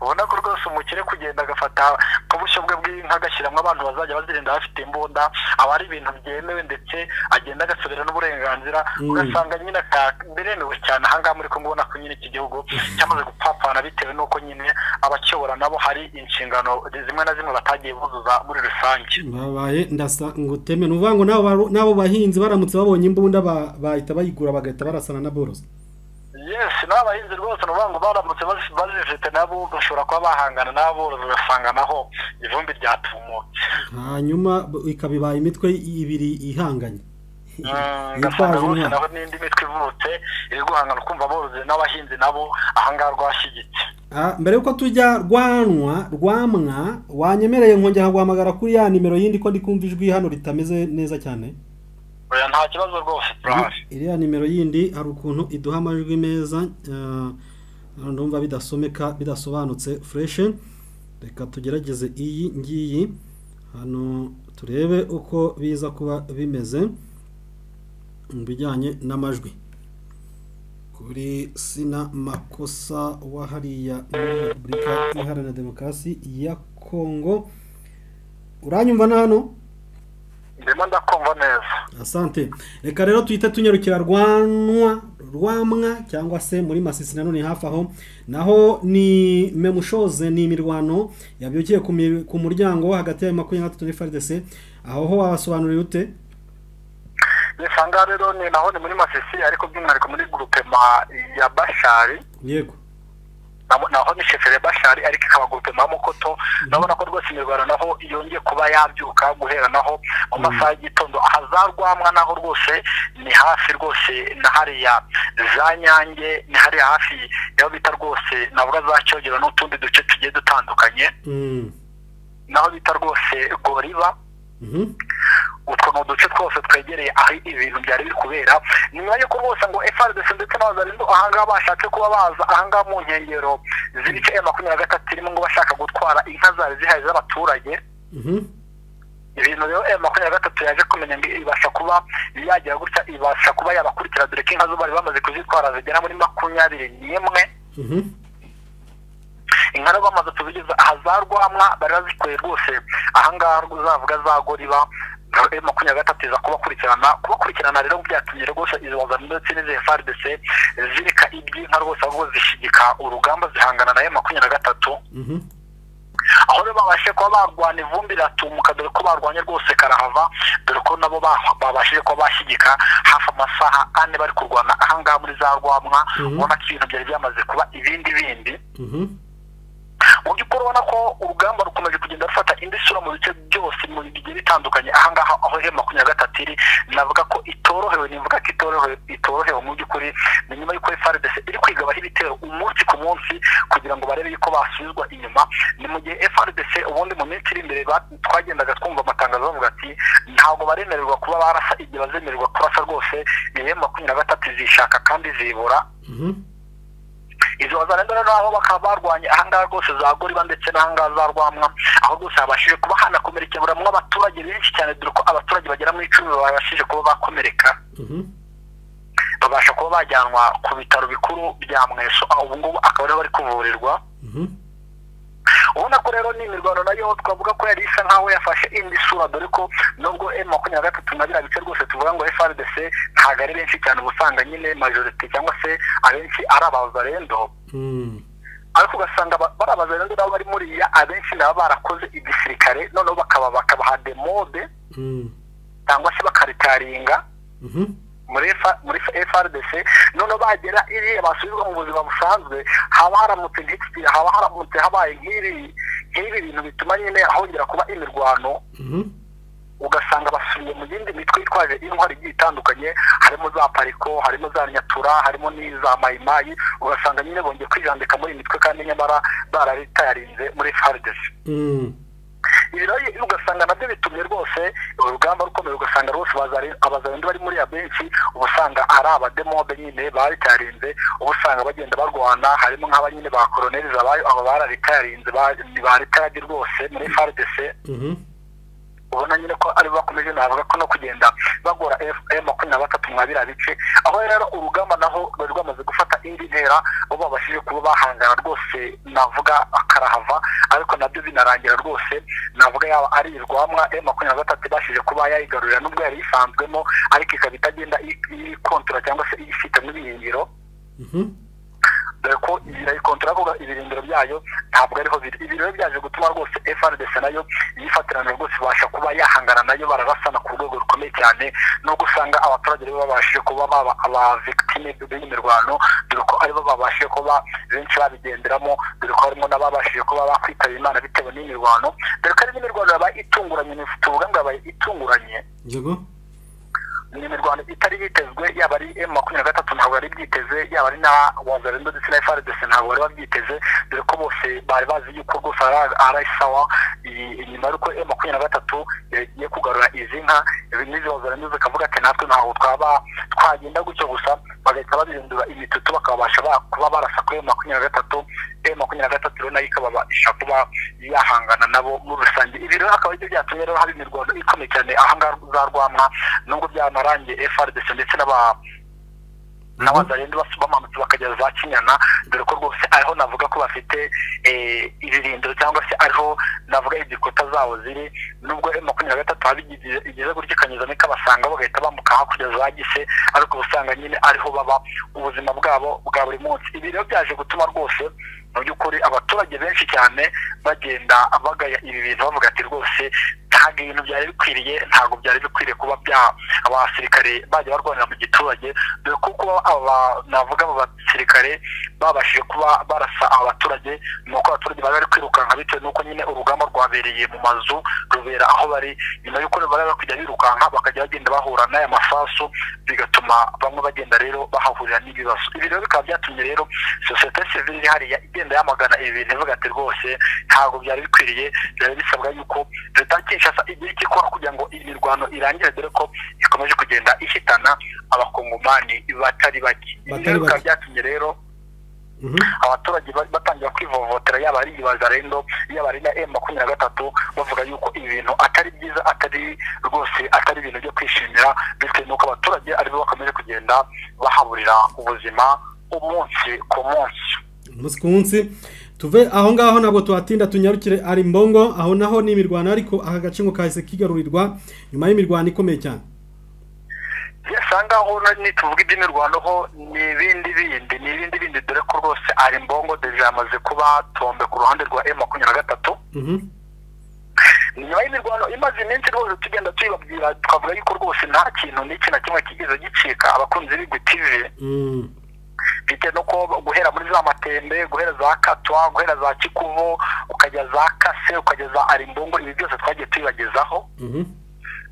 ubona ko rwose umukire kugenda agafata ku bushyo bwe bw'inka agashyiramo abantu bazajya bazirinda bafite imbunda aba ari ibintu byemewe ndetse agenda agasubira n'uburenganzira Mm. ugasanga nyine aka- biremewe cyane ahangaha muri ko ubona ko nyine iki gihugu cyamaze gupfapfana bitewe n'uko nyine abakiyobora nabo hari inshingano zimwe na zimwe batagiye buzuza muri rusange babaye ndasa nguteme ni ukuvuga ngo n'abo baru- n'abo bahinzi baramutse babonye imbunda ba- bahita bayigura bagahita barasana n'aborozi yes n'abahinzi rwose ni ukuvuga ngo baramutse bazi- bazifite nabo bashobora kuba bahangana n'aborozi ugasanga naho ivumbi ryatumutse hanyuma b- ikaba ibaye imitwe ibiri ihanganye ugasanga yitwaje rwose intwaro naho n'indi mitwe ivutse iri guhangana kumva aborozi n'abahinzi nabo ahangaha rwashyigitse Ah, mbere y'uko tujya rwanwa rwamwa wanyemereye nkongera guhamagara kuri ya nimero yindi ko ndi kumva ijwi hano ritameze neza cyane oya nta kibazo rwose turahari iriya nimero yindi hari ukuntu iduha amajwi meza ah, ndumva bidasomeka bidasobanutse fureshe reka tugerageze iyi ngiyi hano turebe uko biza kuba bimeze mu bijyanye n'amajwi kuri sina makosa wa hariya muri repubulika iharanira demokarasi ya kongo uranyumva na hano ndimo ndakumva neza asante reka rero tuhite tunyarukira rwanwa rwamwa cyangwa se muri masisi nanone hafi aho naho ni memushoze ni imirwano yabyukiye ku mi- ku muryango wo hagati ya makumyabiri na gatatu na frdc aho ho wabasobanuriye ute yes ahangaha rero ni naho ni muri masisi ariko by'umwihariko muri gurupema ya bashari yego naho- naho ni sheferi ya bashari ariko ikaba gurupema ya mukoto urabona ko rwose imirwano naho yongeye kuba yabyuka guhera naho mu masaha y'igitondo ahazarwamwa naho rwose ni hafi rwose na hariya za nyange ni hariya hafi yaho bita rwose navuga za cyogero n'utundi duce tugiye dutandukanye Mm. naho bita rwose goriba Mhm. utwo ni uduce twose twegereye aho ibintu byari biri kubera ni nyuma yuko rwose ngo FRDC ndetse n'abazarindu ahangaha bashatse kuba baza ahangaha mu nkengero z'ibice ya makumyabiri na gatatu irimo ngo bashaka gutwara inka zari zihari z'abaturage Mhm. ibintu rero aya makumyabiri na gatatu yaje kumenya ngo ibasha kuba yagira gutya ibasha kuba yabakurikira dore ko inka zo bari bamaze kuzitwara zigera muri makumyabiri n'imwe Mhm. inka rero bamaze kuzigeza ahazarwamwa bari bazikuye rwose ahangaha rwo uzavuga zagoriba rero makumyabiri na gatatu iza kubakurikirana kubakurikirana rero byatumye rwose izo wazana ndetse n'izi FRDC zireka iby'inka rwose ahubwo zishigika urugamba zihangana na yo makumyabiri na gatatu Mhm. aho rero babashije kuba barwana ivumbi riratumuka dore ko barwanye rwose karahava dore ko nabo ba- babashije kuba bashyigika hafi amasaha ane bari kurwana ahangaha muri za rwamwa Mhm. ubona ko ibintu byari byamaze kuba ibindi bindi Mhm. mu by'ukuri ubona ko urugamba rukomeje kugenda rufata indi sura mu bice byose mu bigiye bitandukanye ahangaha aho ihera makumyabiri na gatatu iri navuga ko itorohewe nivuga ko itorohewe itorohewe mu by'ukuri ni nyuma y'uko FRDC iri kwigabaho ibitero umunsi ku munsi kugira ngo barebe yuko basubizwa inyuma ni mu gihe FRDC ubundi mu minsi iri imbere ba- twagendaga twumva amatangazo bavuga ati ntabwo baremererwa kuba barasa igihe bazemererwa kurasa rwose ni makumyabiri na gatatu zishaka kandi zibura Mhm. izo wazarenda rero aho bakaba barwanye ahangaha rwose za goriba ndetse n'ahangaha za rwamwa aho rwose habashije kuba hanakomerekera buri umwe abaturage benshi cyane dore ko abaturage bagera mu icumi babashije kuba bakomereka babasha kuba bajyanwa ku bitaro bikuru bya mweso aho ubu ngubu akaba ariho bari kuvurirwa ubona ko rero ni imirwano nayo twavuga ko yari isa nkaho yafashe indi sura dore ko nubwo emu makumyabiri na gatatu na biriya bice rwose tuvuga ngo frdc ntabwo ari benshi cyane uba usanga nyine majorite cyangwa se abenshi ari abazarendo ariko ugasanga bari abazarendo nabo bari muriya abenshi nabo barakoze igisirikare noneho bakaba bakabaha demode cyangwa se bakaritaringa muri frdc noneho bagera iriya basubizwa mu buzima busanzwe haba haramutse nk'iki haba haramutse habaye nk'ibi nk'ibi bintu bituma nyine hongera kuba imirwano ugasanga basubiye mu yindi mitwe itwaje intwari igiye itandukanye harimo za pariko harimo za nyatura harimo n'iza mayimayi ugasanga nyine bongeye kwijandika muri iyi mitwe kandi nyamara bararitayarinze muri frdc ibi rero ugasanga nabyo bitumye rwose urugamba rukomeye ugasanga rwose abazarinde bari muri ya benshi uba usanga ari abademobe nyine baritarinze uba usanga bagenda barwana harimo nk'aba nyine ba koroneri zabayo aba bararitarinze baritayarinze rwose muri frdc ubona nyine ko ari bakomeje navuga ko no kugenda bagora fm makumyabiri na gatatu mwa biriya bice aho rero urugamba naho rwari rwamaze gufata indi ntera bo babashije kuba bahangana rwose navuga akarahava ariko nabyo binarangira rwose navuga yaba ari irwamwa m makumyabiri na gatatu ibashije kuba yayigarurira n'ubwo yari isanzwemo ariko ikaba itagenda ikontora cyangwa se ifitemo ibirindiro dore ko irayikontara ko ibirindiro byayo ntabwo ariho biri ibirindiro byaje gutuma rwose frdc nayo yifatirana rwose ibasha kuba yahangana nayo bararasana ku rwego rukomeye cyane nubwo usanga abaturage aribo babashije kuba baba abavictime b'iyi mirwano dore ko aribo babashije kuba benshi babigenderamo dore ko harimo n'ababashije kuba bakwitaba imana bitewe n'iyi mirwano dore ko ari n'imirwano yabaye itunguranye tuvuga ngo yabaye itunguranye ni imirwano itari yitezwe yaba ari emu makumyabiri na gatatu ntabwo yari byiteze yaba ari na wazarendo ndetse na frdc ntabwo bari babyiteze dore ko bose bari bazi yuko rwose ari sawa inyuma y'uko emu makumyabiri na gatatu yagiye kugarura izi nka n'izi wazarendo zikavuga ati natwe ntabwo twaba twagenda gutyo gusa bagahita babihindura imitutu bakabasha kuba barasa kuri emu makumyabiri na gatatu emu makumyabiri na gatatu rero nayo ikabasha kuba yahangana nabo muri rusange ibi rero akaba aribyo byatumye rero haba imirwano ikomeye cyane ahangaha za rwamwa nubwo byaba amarangi frdc ndetse n'aba n'abazarindi bamanutse bakajya za kinyana dore ko rwose ariho navuga ko bafite ibirindiro cyangwa se ariho navuga igikuta zabo ziri nubwo makumyabiri na gatatu haba igeze gutya ikanyuzamo ikabasanga bagahita bambuka hakurya za gise ariko usanga nyine ariho baba ubuzima bwabo bwa buri munsi ibi rero byaje gutuma rwose mu by'ukuri abaturage benshi cyane bagenda bagaya ibi bintu bavuga ati rwose ntabwo ibintu byari bikwiriye ntabwo byari bikwiriye kuba bya abasirikare bajya barwanira mu giturage dore ko kuba aba navuga aba basirikare babashije kuba barasa abaturage ni uko abaturage bari bari kwirukanka bitewe n'uko nyine urugamba rwabereye mu mazu rubera aho bari nyuma y'uko bari bari kujya birukanka bakajya bagenda bahura n'aya masasu bigatuma bamwe bagenda rero bahahurira n'ibibazo ibi rero bikaba byatumye rero sosiyete sivile iri hariya igenda yamagana ibi bintu ivuga ati rwose ntabwo byari bikwiriye byari bisabwa yuko leta kinshasa igihe ikikora kugira ngo iyi mirwano irangire dore ko ikomeje kugenda ihitana abakongomani batari bake ibi rero bikaba byatumye rero abaturage batangira kwivovotera yaba ari ibazarendo yaba ari na emu makumyabiri na gatatu bavuga yuko ibi bintu atari byiza atari rwose atari ibintu byo kwishimira bitewe n'uko abaturage aribo bakomeje kugenda bahaburira ubuzima umunsi ku munsi umunsi ku munsi tuve aho ngaho ntabwo tuhatinda tunyarukire ari mbongo aho naho ni imirwano ariko aka gace ngo kahise kigarurirwa nyuma y'imirwano ikomeye cyane usanga aho tuvuga iby'imirwano ho ni ibindi bindi ni ibindi bindi dore ko rwose ari mbongo deje yamaze kuba tombe ku ruhande rwa emu makumyabiri na gatatu nyuma y'imirwano imaze iminsi rwose tugenda tuyibabwira tukavuga yuko rwose nta kintu n'iki na kimwe kigeze gicika abakunzi b'igutivi bitewe no guhera muri za matembe guhera za katwa guhera za kikuvu ukajya za kase ukajya za arimbungo ibi byose twagiye tubibagezaho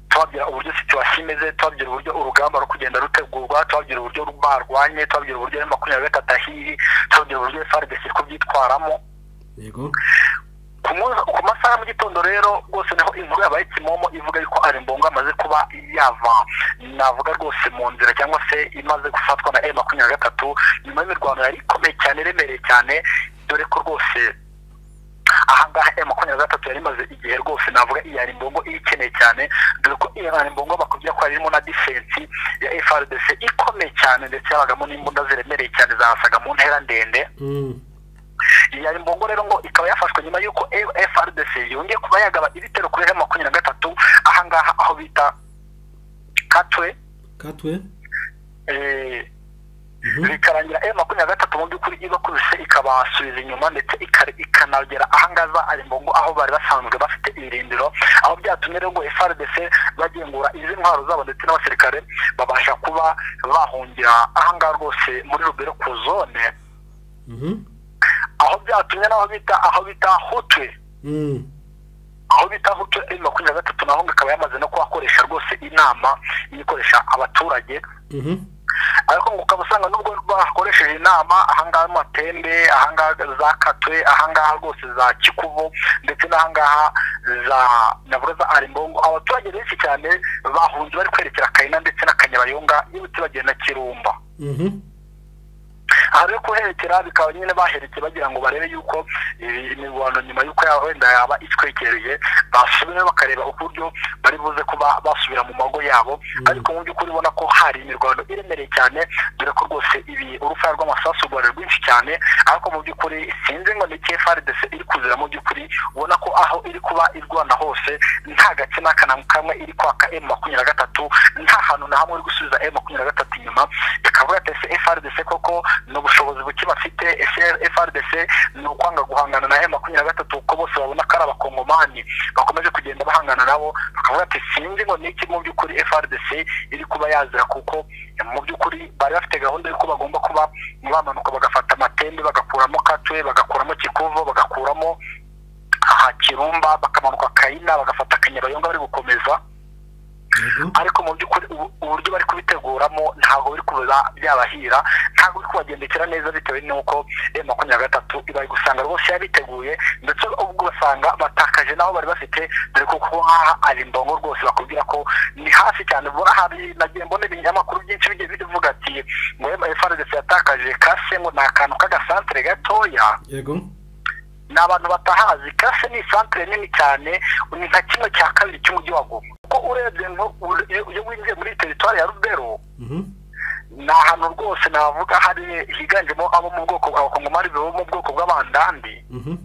tubabwira uburyo situwasiyo imeze tubabwira uburyo urugamba rwo kugenda rutegurwa tubabwira uburyo barwanye tubabwira uburyo makumyabiri na gatatu ahiri tubabwira uburyo frdc ko byitwaramo ku munsi- ku masaha ya mu gitondo rero rwose niho inkuru yabaye kimomo ivuga yuko arimbongo amaze kuba yava navuga rwose mu nzira cyangwa se imaze gufatwa na e makumyabiri na gatatu nyuma y'imirwano yari ikomeye cyane iremereye cyane dore ko rwose ahangaha emu makumyabiri na gatatu yari imaze igihe rwose navuga iyari mbongo iyikeneye cyane dore ko iyari mbongo bakubwira ko harimo na difensi ya frdc ikomeye cyane ndetse habagamo n'imbunda ziremereye cyane zasaga mu ntera ndende Mm. iyari mbongo rero ngo ikaba yafashwe nyuma y'uko frdc yongeye kuba yagaba ibitero kuri emu makumyabiri na gatatu ahangaha aho bita katwe katwe eh, bikarangira emu makumyabiri na gatatu mu by'ukuri ibakubise ikabasubiza inyuma ndetse ikare- ikanagera ahangaza ari mbongo aho bari basanzwe bafite irindiro aho byatumye rero ngo FRDC bagengura izi ntwaro zabo ndetse n'abasirikare babasha kuba bahungira ahangaha rwose muri rubero ku zone Mhm. aho byatumye n'aho bita aho bita hutwe Mm. aho bita hutu emu makumyabiri na gatatu naho ngo ikaba yamaze no kuhakoresha rwose inama ikoresha abaturage Mhm. ariko ngo ukaba usanga nubwo bakoresheje inama ahangaha matembe ahangaha zakatwe ahangaha rwose za kikubo ndetse n'ahangaha za navuga za arimbongo abaturage benshi cyane bahunze bari kwerekera kayina ndetse na kanyabayonga yibutse bagenda kirumba Mhm. aha rero kuherekera bikaba nyine baherekeye bagira ngo barebe yuko eh, imirwano nyuma y'uko yaba wenda yaba itwegereye basubire bakareba uburyo bari buze kuba basubira mu mago yabo ariko mu by'ukuri ubona ko hari imirwano iremereye cyane dore ko rwose ibi urufaya rw'amasasu rwari rwinshi cyane ariko mu by'ukuri sinzi ngo ni kfrdc iri kuzira mu by'ukuri ubona ko aho iri kuba irwana hose nta gace n'aka na kamwe iri kwaka m makumyabiri na gatatu nta hantu na hamwe iri gusubiza m makumyabiri na gatatu inyuma ikavuga ati ese frdc koko ni ubushobozi buke bafite ese frdc ni ukwanga guhangana na m makumyabiri na gatatu kuko bose babona ko ari abakongomani bakomeje kugenda bahangana nabo bakavuga ati sinzi ngo ni iki mu by'ukuri frdc iri kuba yazira kuko mu by'ukuri bari bafite gahunda y'uko bagomba kuba bamanuka bagafata amatembe bagakuramo katwe bagakuramo kikuvo bagakuramo aha kirumba bakamanuka kayina bagafata kanyabayonga bari gukomeza Yego. ariko mu by'ukuri ubu- uburyo bari kubiteguramo ntabwo biri kuba byabahira ntabwo biri kubagendekera neza bitewe n'uko eh, makumyabiri na gatatu ibari gusanga rwose yabiteguye ndetse ubwo ugasanga batakaje n'aho bari bafite dore ko kuko nk'aha ari imbongo rwose bakubwira ko ni hasi cyane ubona hari nagiye mbona ibinyamakuru byinshi bigiye bivuga ati ngo frdc yatakaje kase ngo ni akantu k'agasantere gatoya Yego. ni abantu batahazi kase ni isantere nini cyane ni nka kimwe cya kabiri cy'umujyi wa goma kuko urebye nko- ure- iyo winjiye muri teritwari ya rubero Mhm. ni ahantu rwose navuga hari higanjemo abo mu bwoko abakongomani bo mu bwoko bw'abandandi Mhm.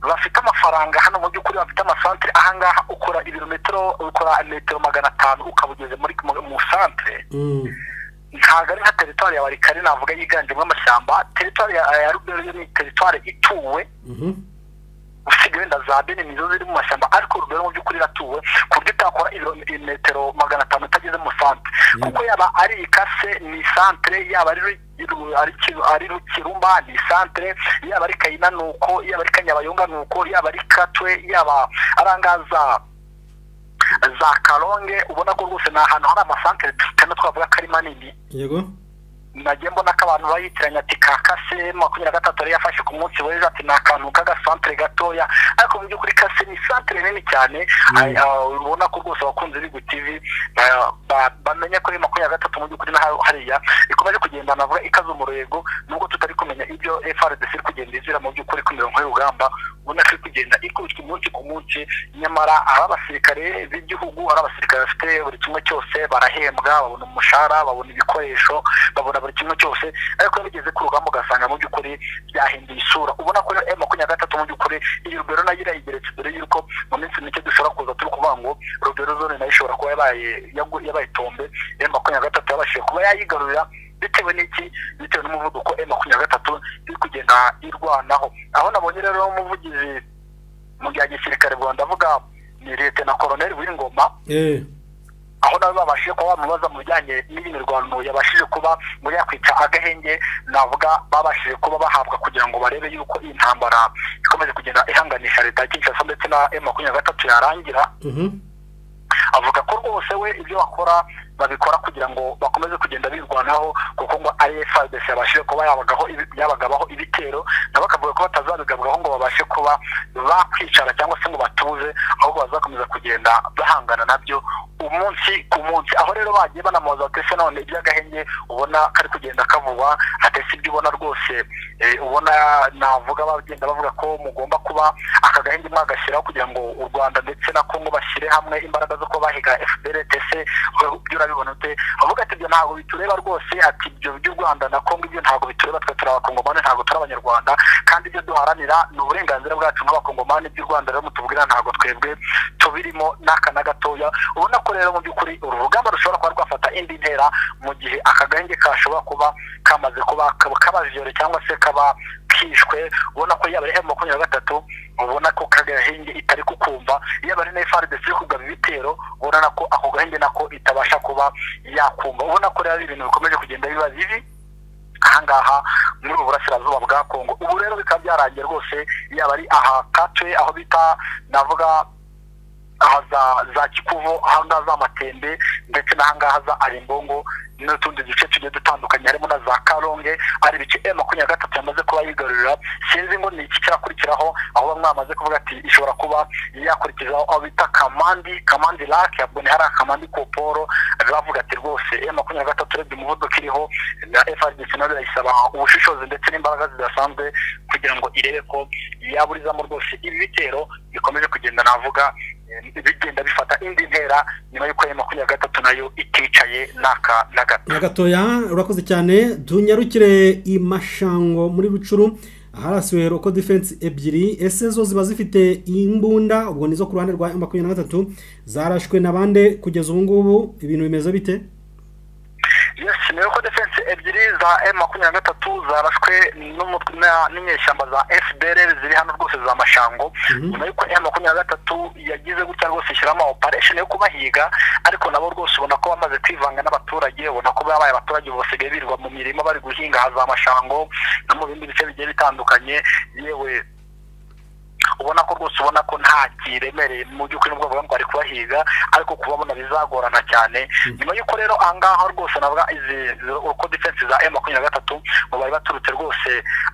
bafite amafaranga hano mu by'ukuri bafite amasantere ahangaha ukora ibirometero ukora metero magana atanu ukaba ugeze muri mu- mu santere Mm. ntabwo ari nka teritwari ya barikari navuga yiganjemo amashyamba teritwari ya ya rubero yo ni teritwari ituwe Mhm. usigaye wenda za bene nizo ziri mu mashyamba ariko urugero mu by'ukuri iratuwe ku buryo utakora ibirometero magana atanu utageze mu santere kuko yaba ari ikase ni santere yaba ari Ru- ari Ki- ari kirumba ni santere yaba ari kayina ni uko yaba ari kanyabayonga ni uko yaba ari katwe yaba arangaza za karonge ubona ko rwose ni ahantu hari amasantere tutana twavuga ko ari manini Yego. nagiye mbona ko abantu bayitiranya ati ka kase makumyabiri na gatatu yari yafashe ku munsi w'ejo ati ni akantu k'agasantere gatoya ariko mu by'ukuri kase ni santere nini cyane Ay- ah, ubona ko rwose abakunzi b'igu tivi ba- ba- bamenya ko ari makumyabiri na gatatu mu by'ukuri n'aha- hariya ikomeje kugenda navuga ikaze umurego nubwo tutari kumenya ibyo frdc iri kugenda izira mu by'ukuri ku mirongo y'urugamba ubona ko iri kugenda ikubitwa umunsi ku munsi nyamara ari abasirikare b'igihugu ari abasirikare bafite buri kimwe cyose barahembwa babona umushahara babona ibikoresho babona buri kimwe cyose ariko iyo bigeze ku rugamba ugasanga mu by'ukuri byahinduye isura ubona ko rero makumyabiri na gatatu mu by'ukuri iyi rugero nayo irayigeretse mbere y'uko mu minsi mike dushobora kuza turi kuvuga ngo rugero zone nayo ishobora kuba yabaye yagu- yabaye tombe rero makumyabiri na gatatu yabashije kuba yayigarurira bitewe n'iki bitewe n'umuvuduko m makumyabiri na gatatu iri kugenda irwanaho aho nabonye rero umuvugizi mu bya gisirikare ubwo ndavuga ni leta na koroneli w'ingoma Eh. aho nawe babashije kuba bamubaza mu bijyanye n'iyi mirwano yabashije kuba muri yakwica agahenge navuga babashije kuba bahabwa kugira ngo barebe yuko iyi ntambara ikomeje kugenda ihanganisha leta ya kinshasa ndetse na m makumyabiri na gatatu yarangira Mhm. avuga ko rwose we ibyo bakora babikora kugira ngo bakomeze kugenda birwanaho kuko ngo ari frdc yabashije kuba yabagaho ibi- yabagabaho ibitero nabo bakavuga ko batazabigabwaho ngo babahe babashe kuba bakwicara cyangwa se ngo batuze ahubwo bazakomeza kugenda bahangana nabyo umunsi ku munsi aho rero bagiye banamubaza bati ese none iby'agahenge ubona kari kugenda kavugwa atese ibyo ubona rwose eh, ubona navuga bagenda bavuga ko mugomba kuba aka gahenge mwagashyiraho kugira ngo u rwanda ndetse na kongo bashyire hamwe imbaraga zo kuba bahiga fpr tc ibyo urabibona ute avuga ati ibyo ntabwo bitureba rwose ati ibyo by'u rwanda na kongo ibyo ntabwo bitureba twe turi abakongomani ntabwo turi abanyarwanda kandi ibyo duharanira ni uburenganzira bwacu nk'abakongomani iby'u rwanda rero mutubwira ntabwo twebwe tubirimo n'aka na gatoya ubona ko rero mu by'ukuri uru rugamba rushobora kuba rwafata indi ntera mu gihe aka gahenge kashobora kuba kamaze kuba kabajijore cyangwa se kaba kishwe ubona ko yaba ari emu makumyabiri na gatatu ubona ko kagahenge itari kukumva yaba ari na frdc iri kugaba ibitero ubona ko ako gahenge nako itabasha kuba yakumva ubona ko rero ari ibintu bikomeje kugenda biba bibi ahangaha muri ubu burasirazuba bwa kongo ubu rero bikaba byarangiye rwose yaba ari aha katwe aho bita navuga aha za za kikuvu ahangaha za matembe ndetse n'ahangaha za arimbongo n'utundi duce tugiye dutandukanye harimo na za karonge ari ibice e makumyabiri gatatu yamaze kuba yigarurira sinzi ngo ni iki cyakurikiraho aho bamwe bamaze kuvuga ati ishobora kuba yakurikizaho aho bita kamandi kamandi lake ubwo ni hari akamandi koporo bavuga ati rwose e makumyabiri gatatu urebye umuvuduko iriho na frdc nayo birayisaba ubushishozi ndetse n'imbaraga zidasanzwe kugira ngo irebe ko yaburizamo rwose ibi bitero bikomeje kugenda navuga eh, bigenda bifata indi ntera nyuma y'uko ya makumyabiri gatatu nayo iticaye n'aka na gato gatoya urakoze cyane tunyarukire imashango muri bucuru aharasiwe roko defense ebyiri ese zo ziba zifite imbunda ubwo nizo ku ruhande rwa M makumyabiri na gatatu zarashwe na bande kugeza ubu ngubu ibintu bimeze bite yes ni uko defense ebyiri za m makumyabiri na gatatu zarashwe n'umutwe na- n'inyeshyamba za fdr ziri hano rwose za mashango nyuma y'uko m makumyabiri na gatatu yagize gutya rwose ishyiramo operation yo kubahiga ariko nabo rwose ubona ko bamaze kwivanga n'abaturage ubona ko babaye abaturage ubu basigaye birirwa mu mirima bari guhinga aha za mashango no mu bindi bice bigiye bitandukanye yewe ubona ko rwose ubona ko nta kiremereye mu by'ukuri n'ubwo bavuga ngo bari kubahiga ariko kubabona bizagorana cyane nyuma y'uko rero ahangaha rwose navuga izi izi- uko defense za m makumyabiri na gatatu ngo bari baturutse rwose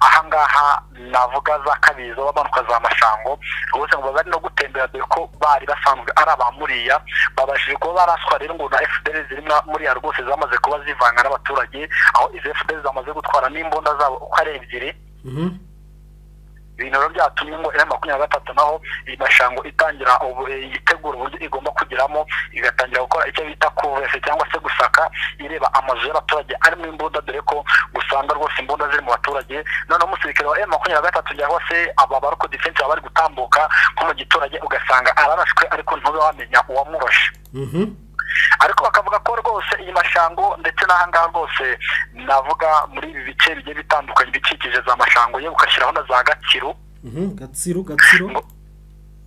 ahangaha navuga za kabizo bamanuka za mashango rwose ngo bari no gutembera dore ko bari basanzwe ari abamuriya babashije kuba baraswa rero ngo na fdr ziri mwa- muriya rwose zamaze kuba zivanga n'abaturage aho izi fdr zamaze gutwara n'imbunda zabo uko ari ebyiri Mhm. ibintu rero byatumye ngo ere makumyabiri na gatatu naho iyi mashango itangira ubu- eh, yitegura uburyo igomba kugeramo igatangira gukora icyo bita kuvese cyangwa se gusaka ireba amazu y'abaturage arimo imbunda dore ko usanga rwose imbunda ziri mu baturage noneho umusirikare wa ere makumyabiri na gatatu cyangwa se aba bariko defense baba bari gutambuka nko mu giturage ugasanga ararashwe ariko ntube wamenya uwamurashe Mhm. ariko bakavuga ko rwose iyi mashango ndetse n'ahangaha rwose navuga muri ibi bice bigiye bitandukanye bikikije za mashango yewe ugashyiraho na za gakiru Mhm. gatsiro gatsiro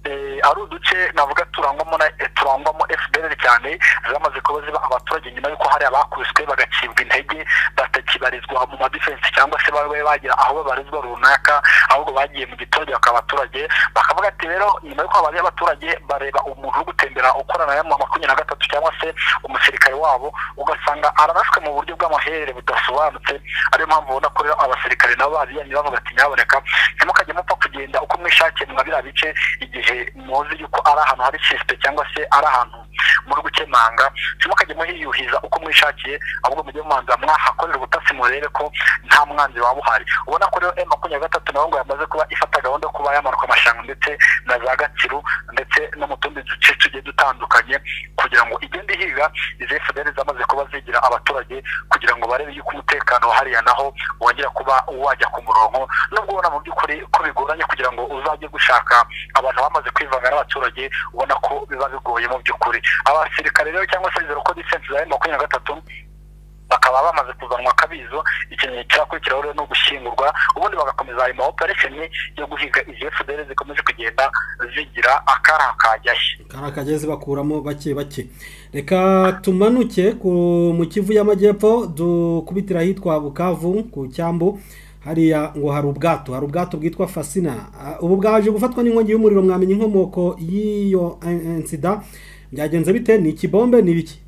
Eh, ari uduce navuga turangwamo na eh, turangwamo fdr cyane zamaze kuba ziba abaturage nyuma y'uko hari abakubiswe bagacibwa intege batakibarizwa mu madifensi cyangwa se babe bagira aho babarizwa runaka ahubwo bagiye mu giturage bakaba abaturage bakavuga ati rero nyuma y'uko habaye abaturage bareba umuntu uri gutembera ukorana na mu makumyabiri na gatatu cyangwa se umusirikare wabo ugasanga ararashwe mu buryo bw'amaherere budasobanutse ariyo mpamvu ubona ko rero abasirikare nabo bariyanye bavuga ati nyaboneka ntimukajye mupfa kugenda uko mwishakiye mwa biriya bice igihe muzi yuko ari ahantu hari sisite cyangwa se ari ahantu muri gukemanga ntimukajye muhiyuhiza uko mwishakiye ahubwo mujye mubanza mwahakorera ubutasi murebe ko nta mwanzi waba uhari ubona ko rero m makumyabiri na gatatu nabo ngo yamaze kuba ifata gahunda yo kuba yamanuka amashango ndetse na za gatsiru ndetse no mu tundi duce tugiye dutandukanye kugira ngo igende ihiga izi fdr zamaze kuba zigira abaturage kugira ngo barebe yuko umutekano hariya naho wongera kuba wajya ku murongo nubwo ubona mu by'ukuri ko bigoranye kugira ngo uzajye gushaka abantu bamaze kwivanga n'abaturage ubona ko biba bigoye mu by'ukuri abasirikare rero cyangwa se zero ko defense za makumyabiri na gatatu bakaba bamaze kuzanwa akabizo ikintu kirakurikiraho rero ni ugushyingurwa ubundi bagakomeza ayo ma-operation yo guhiga izi fdr zikomeje kugenda zigira akari akajyashye kari akagezi bakuramo bake bake reka tumanuke ku- mu kivu y'amajyepfo dukubitira ahitwa bukavu ku cyambu hariya ngo hari ubwato hari ubwato bwitwa fasina Ah, ubu bwaje gufatwa n'inkongi y'umuriro mwamenya inkomoko y'iyo eh, eh, nsida byagenze bite ni ikibombe ni ibiki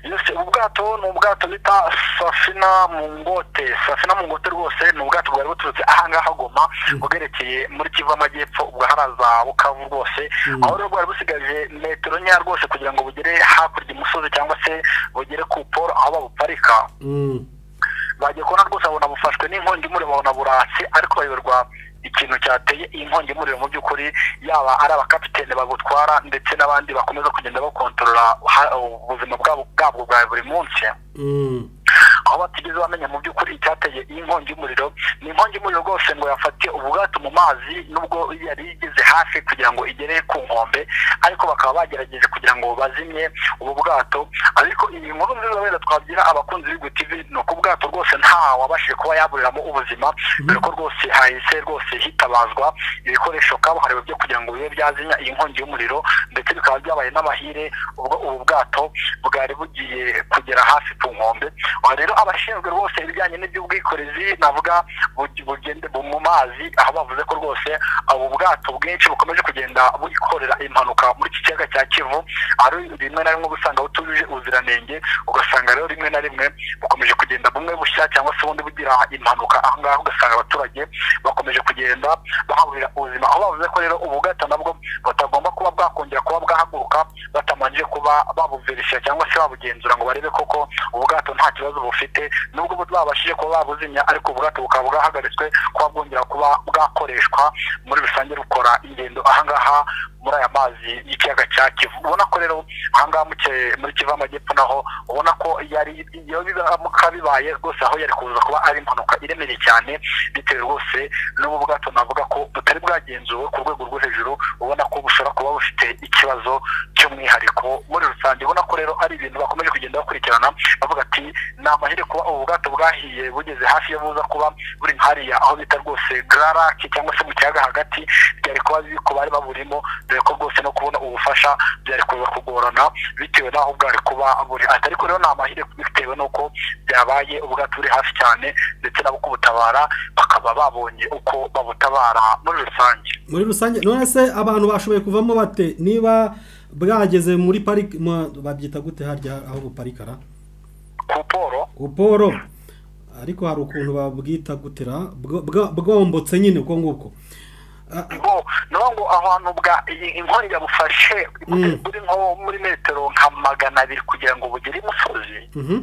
yose ubu bwato ni ubwato bita safina mu ngote safina mu ngote rwose ni ubwato bwari buturutse ahangaha goma bwerekeye muri kivu amajyepfo ubwo haraza bukavu rwose aho rero bwari busigaje metero nkeya rwose kugira ngo bugere hakurya imusozi cyangwa se bugere ku poro aho babuparika bagiye kubona rwose babona bufashwe n'inkongi y'umuriro babona buratse ariko bayoberwa ikintu cyateye iyi nkongi y'umuriro mu by'ukuri yaba ari abakapitene babutwara ndetse n'abandi bakomeza kugenda bakontorora ha- ubuzima bwabo bwabwo bwa buri munsi aho batigeze bamenya mu by'ukuri icyateye iyi nkongi y'umuriro ni inkongi y'umuriro rwose ngo yafatiye ubwato mu mazi nubwo yari igeze hafi kugira ngo igere ku nkombe ariko bakaba bagerageje kugira ngo bazimye ubu bwato ariko iyi nkuru nziza wenda twagira abakunzi b'Igwe TV ni uko ubwato rwose nta wabashije kuba yaburiramo ubuzima dore ko rwose hahise rwose hitabazwa ibikoresho kabuhariwe byo kugira ngo bibe byazimya iyi nkongi y'umuriro ndetse bikaba byabaye n'amahire ubwo ubu bwato bwari bugiye kugera hafi ku nkombe aha rero abashinzwe rwose ibijyanye n'iby'ubwikorezi navuga bu- bugende bu- mu mazi aho bavuze ko rwose ubu bwato bwinshi bukomeje kugenda bwikorera impanuka muri iki kiyaga cya kivu ari rimwe na rimwe uba usanga butujuje ubuziranenge ugasanga rero rimwe na rimwe bukomeje kugenda bumwe bushya cyangwa se ubundi bugira impanuka aha ngaha ugasanga abaturage bakomeje kugenda bahaburira ubuzima aho bavuze ko rero ubu bwato nabwo batagomba kuba bwakongera kuba bwahaguruka batamanje kuba babuverisha cyangwa se babugenzura ngo barebe koko ubwato nta kibazo bufite nubwo bu- babashije kuba babuzimya ariko ubwato bukaba bwahagaritswe kuba bwongera kuba bwakoreshwa muri rusange rukora ingendo ahangaha muri aya mazi y'ikiyaga cya kivu ubona ko rero ahangaha mu Ki- muri kivu amajyepfo naho ubona ko yari iyo bizamuka bibaye rwose aho yari kuza kuba ari impanuka iremereye cyane bitewe rwose n'ubu bwato navuga ko butari bwagenzuwe ku rwego rwo hejuru ubona ko bushobora kuba bufite ikibazo cy'umwihariko muri rusange ubona ko rero ari ibintu bakomeje kugenda bakurikirana bavuga ati ni amahire kuba ubu bwato bwahiye bugeze hafi yo buza kuba buri nkariya aho bita rwose gararaki cyangwa se mu kiyaga hagati byari kuba bibi ku bari baburimo dore ko rwose no kubona ubufasha byari kuza kugorana bitewe n'aho bwari kuba buri ati ariko rero ni amahire bitewe n'uko byabaye ubwato buri hafi cyane ndetse nabo kubutabara bakaba babonye uko babutabara muri rusange muri rusange none se abantu bashoboye kuvamo bate niba bwageze muri pariki mu- babyita gute harya aho buparikara ku poro kuporo ariko hari ukuntu babwita gutera bwo- bwa- bwombotse nyine ubwo ngubwo A- a- ngo niyo ngo aho hantu bwa iyi inkongi yabufashe Mm. buri nko muri metero nka magana abiri kugira ngo bugere imusozi mhm.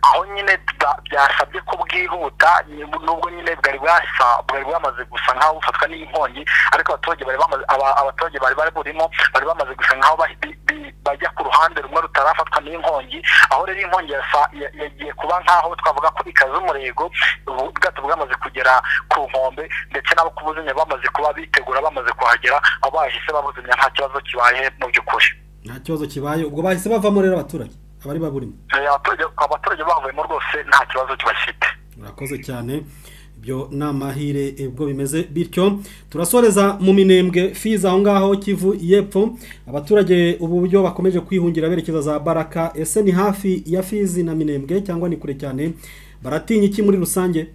aho nyine bwa- byasabye ko bwihuta ni- nubwo nyine bwari bwasa bwari bwamaze gusa nk'aho bufatwa n'inkongi ariko abaturage bari bamaze aba- abaturage bari bari burimo bari bamaze gusa nk'aho bahi- bi- bi- bajya ku ruhande rumwe rutarafatwa n'inkongi aho rero inkongi yasa- ya- yagiye kuba nk'aho twavuga ko ikaze umurego ubu bwato bwamaze kugera ku nkombe ndetse n'abo kubuzimya bamaze kuba bitegura bamaze kuhagera aho bahise babuzimya nta kibazo kibaye mu by'ukuri nta kibazo kibaye ubwo bahise bavamo rero abaturage abari baburimo Eh, abaturage- abaturage bavuyemo rwose nta kibazo kibafite murakoze cyane ibyo ni amahire eh, ubwo bimeze bityo turasoreza mu minembwe fiza aho ngaho kivu y'epfo abaturage ubu buryo bakomeje kwihungira berekeza za baraka ese ni hafi ya fizi na minembwe cyangwa ni kure cyane baratinya iki muri rusange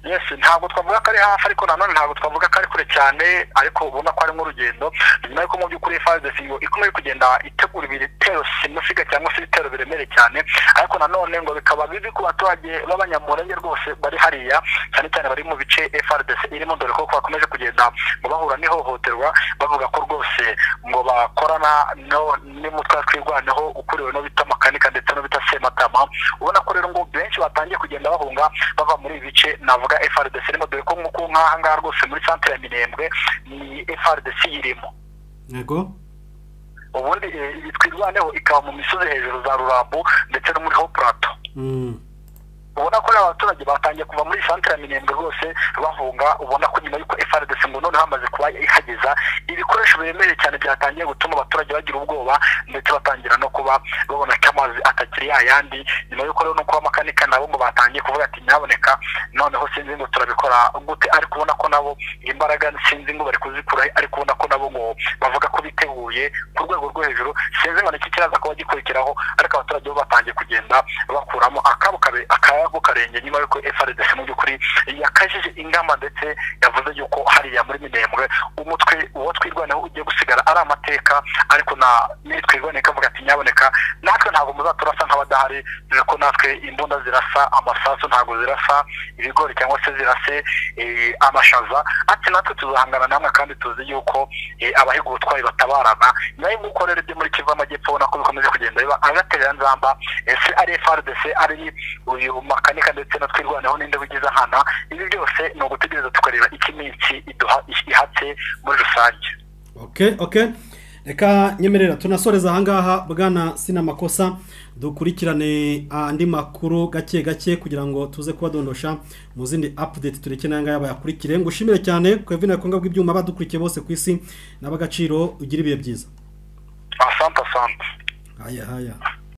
yes ntabwo twavuga ko ari hafi ariko nanone ntabwo twavuga ko ari kure cyane ariko ubona ko ari nk'urugendo nyuma y'uko mu by'ukuri FARDC ngo ikomeje kugenda itegura ibitero simusiga cyangwa se ibitero biremereye cyane ariko nanone ngo bikaba bibi ku baturage b'abanyamurenge rwose bari hariya cyane cyane bari mu bice FARDC irimo dore ko bakomeje kugenda ngo bahura n'ihohoterwa bavuga ko rwose ngo bakorana no- n'umutwe wa twirwaneho ukuriwe no bita makanika ndetse no bita sematama ubona ko rero ngo benshi batangiye kugenda bahunga bava muri ibi bice navuga FRDC irimo dore ko nk'uko nk'aha ngaha rwose muri centre ya Minembwe ni FRDC irimo yego ubundi eh, iyi twirwaneho ikaba mu misozi hejuru za Rurambo ndetse no muri Haut Plateau Mm. ubona ko rero abaturage batangiye kuva muri centre ya Minembwe rwose bahunga ubona ko nyuma y'uko FRDC ngo none hamaze kuba ihageza ibikoresho biremereye cyane byatangiye gutuma abaturage bagira ubwoba ndetse batangira no kuba babona ko amazi atakiri yayandi nyuma y'uko rero no kuba makanika nabo ngo batangiye kuvuga ati nyaboneka noneho sinzi ngo turabikora gute ariko ubona ko nabo imbaraga sinzi ngo bari kuzikura ariko ubona ko nabo ngo bavuga ko biteguye ku rwego rwo hejuru sinzi ngo ni iki kiraza kuba gikurikiraho ariko abaturage bo batangiye kugenda bakuramo akabo kabe akayabo karenge nyuma y'uko FRDC mu by'ukuri yakajije ingamba ndetse yavuze yuko hariya muri minembwe umutwe uwo twirwanaho ugiye gusigara ari amateka ariko na twiboneka avuga ati nyaboneka natwe ntabwo muzaturasa nk'abadahari dore ko natwe imbunda zirasa amasasu ntabwo zirasa ibigori cyangwa se zirase eh, amashaza ati natwe tuzahangana namwe kandi tuzi yuko eh, abahiga ubutwari batabarana nawe nk'uko rero ibyo muri kivu amajyepfo ubona ko bikomeje kugenda biba agaterera nzamba eh, se ari frdc ari uyu makanika ndetse na twirwaneho n'indi wigize nkana ibi byose ni ugutegereza tukareba iki minsi iduha ihatse muri rusange okay okay reka nyemerera tunasoreza ahangaha bwana sinamakosa dukurikirane andi makuru gake gake kugira ngo tuze kubadondosha mu zindi update tureke n'ayangaya bayakurikire ngo ushimire cyane kwevina yakonga bw'ibyuma badukurikiye bose ku isi n'ab'agaciro ugira ibihe byiza asante asante haya haya